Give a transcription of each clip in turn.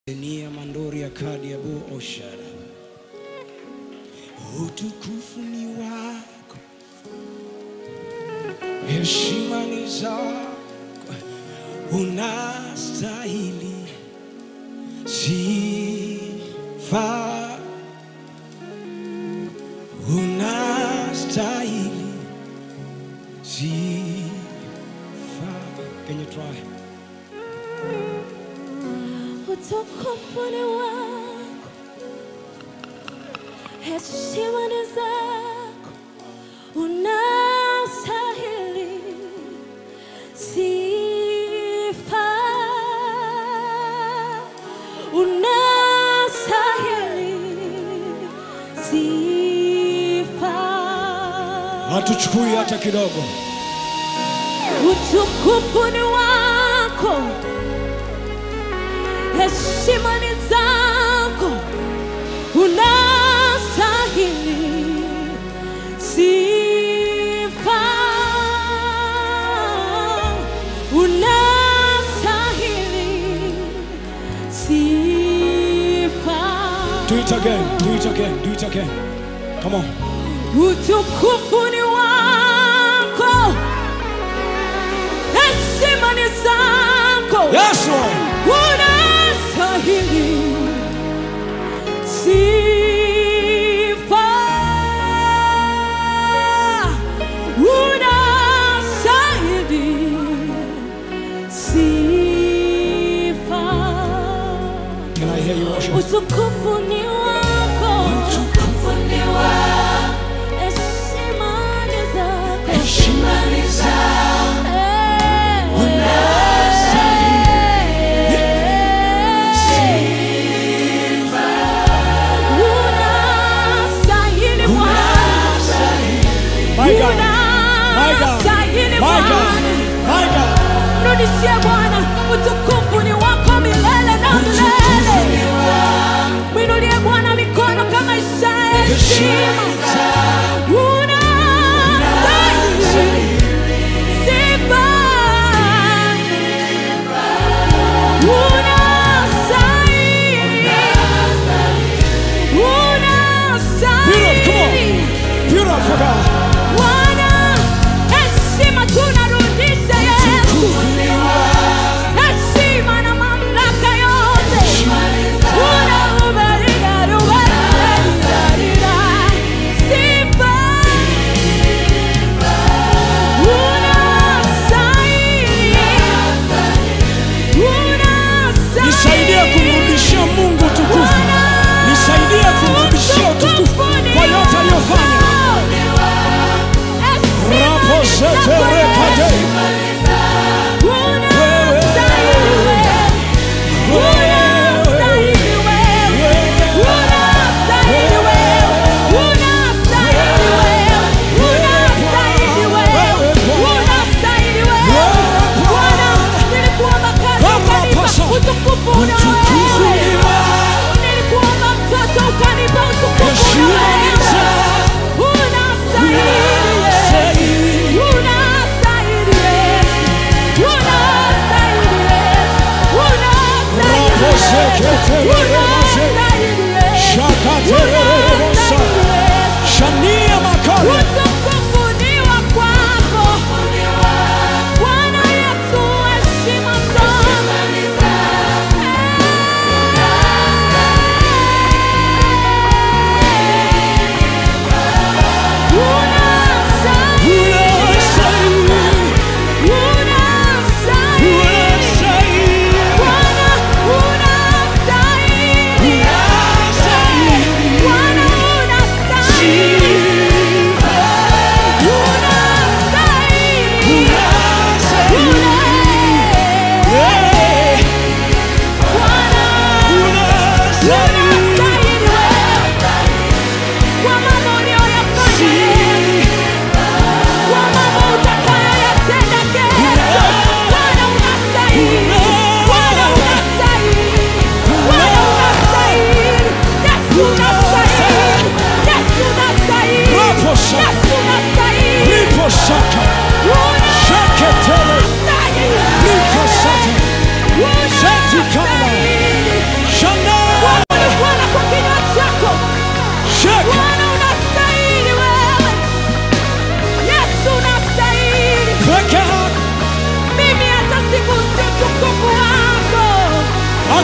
Nia mandori ya kadi ya bu oshara. Utukufu ni wako, heshima ni zako, unastahili sifa, unastahili sifa. Can you try? Utukufu ni wako, heshima ni zako, unastahili sifa, unastahili sifa. Hatuchukui hata kidogo. Utukufu ni wako, heshima ni zako, unastahili sifa, unastahili sifa. Do it again. Do it again. Do it again. Come on. Utukufu ni wako, heshima ni zako, Yes, Lord. unastahili sifa, unastahili sifa. Can I hear you worship? Utukufu ni wako, utukufu ni wako, heshima ni zako, heshima ni zako, sifa, unastahili Bwana, My God. My God. unastahili My God. Bwana. My God. Rudishie Bwana, utukufu ni wako milele na milele. Mwinulie Bwana mikono kama ishara ya heshima. Unastahili sifa. Unastahili. Unastahili. Beautiful God. Bwana, heshima tunarudisha Yesu. Heshima na mamlaka yote. Unaubarika, ubarika, sifa. Unastahili. Unastahili. Nisaidie kumrudishia Mungu utukufu. Nisaidie kumrudishia utukufu kwa yote aliyofanya. Rapo zete rekade. Utukufu Utukufu unawewe. ni wako. Nilikuomba mtoto ukanipa utukufu Heshima ni unawewe. zako. Unastahili Unastahili. Unastahili Yesu. Unastahili Yesu. Unastahili Rapo Yesu. zekete rekade. Unastahili Yesu. Shakatererebosa. Unastahili Yesu. Shania makale. Utukufu ni wa kwako. Bwana Yesu, heshima zote. Unastahili. Unastahili. Unastahili. Unastahili. Bwana unastahili. Unastahili. Bwana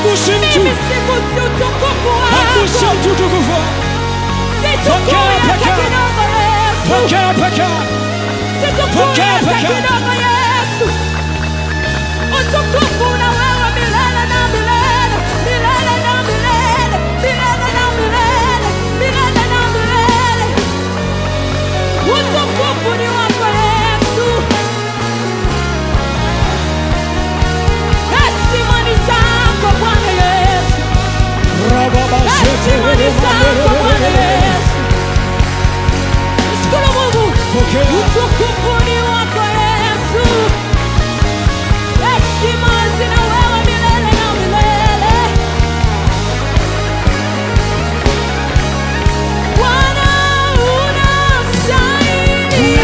Hagusi mtu, Mimi sigusi utukufu hagusi wako. mtu utukufu wako. Situkui Pokea, hata pokea. kidogo Yesu. Pokea pekee. Situkui Pokea, hata pokea. kidogo Yesu. Utukufu na wewe milele na milele, milele na milele, milele na milele, milele na milele. Utukufu ni wako Yesu. Heshima ni zako Bwana Yesu. Heshima ni zako Bwana Yesu. Shukuru Mungu. Pokea. Utukufu ni wako Yesu. Heshima zina wewe milele na milele. Bwana unastahili.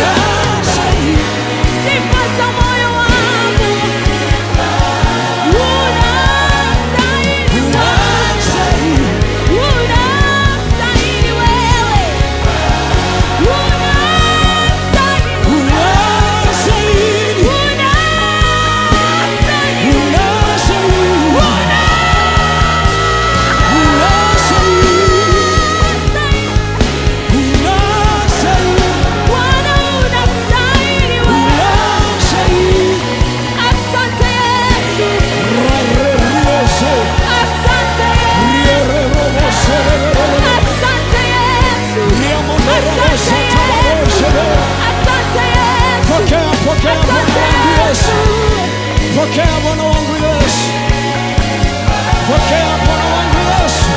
Sifa za moyo wangu. Unastahili. Unastahili wewe. Unastahili. Unastahili. Bwana unastahili wewe. Asante Yesu. Asante Yesu. Asante Yesu. Asante Yesu. Pokea, pokea Bwana Asante wangu Yesu. Yesu. Pokea Bwana wangu Yesu. Pokea Bwana wangu Yesu.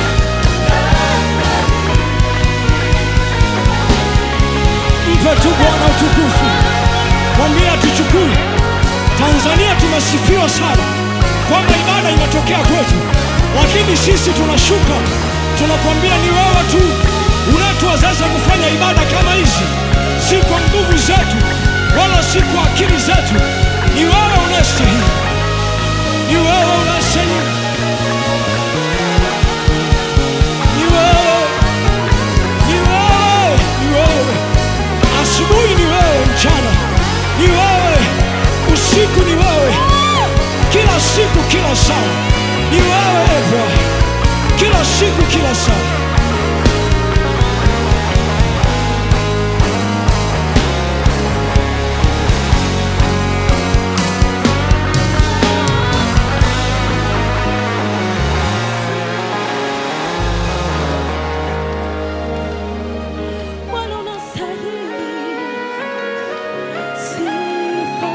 Mpe tu Bwana utukufu. Mwambie atuchukue. Tanzania tumesifiwa sana kwamba ibada inatokea kwetu, lakini sisi tunashuka, tunakwambia ni wewe tu unatuwezesha kufanya ibada kama hizi, si kwa nguvu zetu wala si kwa akili zetu. Ni wewe unastahili, ni wewe unastahili, ni wewe, ni wewe, ni wewe. Asubuhi ni wewe, mchana ni wewe, usiku ni wewe, kila siku, kila saa ni wewe e Bwana, kila siku, kila saa. Bwana unastahili sifa.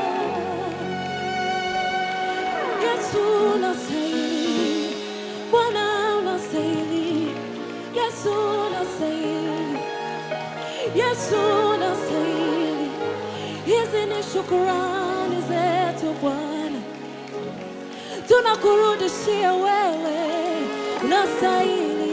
Yesu unastahili. Bwana unastahili. Yesu unastahili. Yesu unastahili. Hizi ni shukurani zetu Bwana, tunakurudishia wewe, unastahili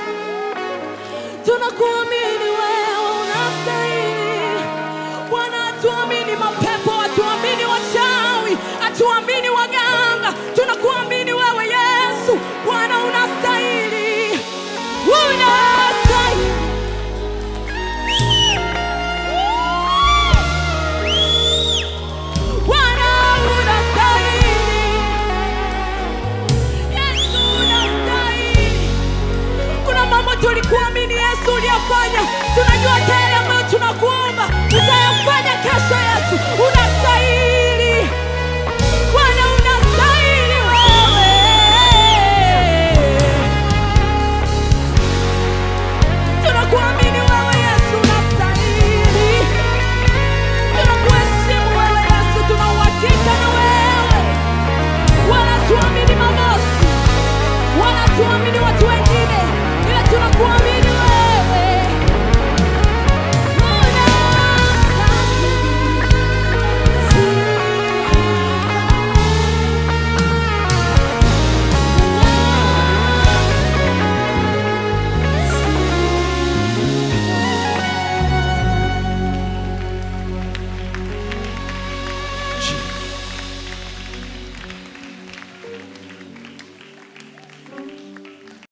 tunakuamini wewe unastahili bwana hatuamini mapepo hatuamini wachawi hatuamini waganga tunakuamini wewe yesu bwana unastahili unastahili Bwana unastahili Yesu unastahili kuna mambo tulikuamini Yesu uliyafanya, tunajua tayari ambayo tunakuomba utayafanya kesho. Yesu unastahili, Bwana unastahili wewe. Tunakuamini wewe Yesu unastahili, tunakuheshimu wewe Yesu, tuna uhakika na wewe. Wanatuamini mabosi, wanatuamini watu wengine, ila tunakuamini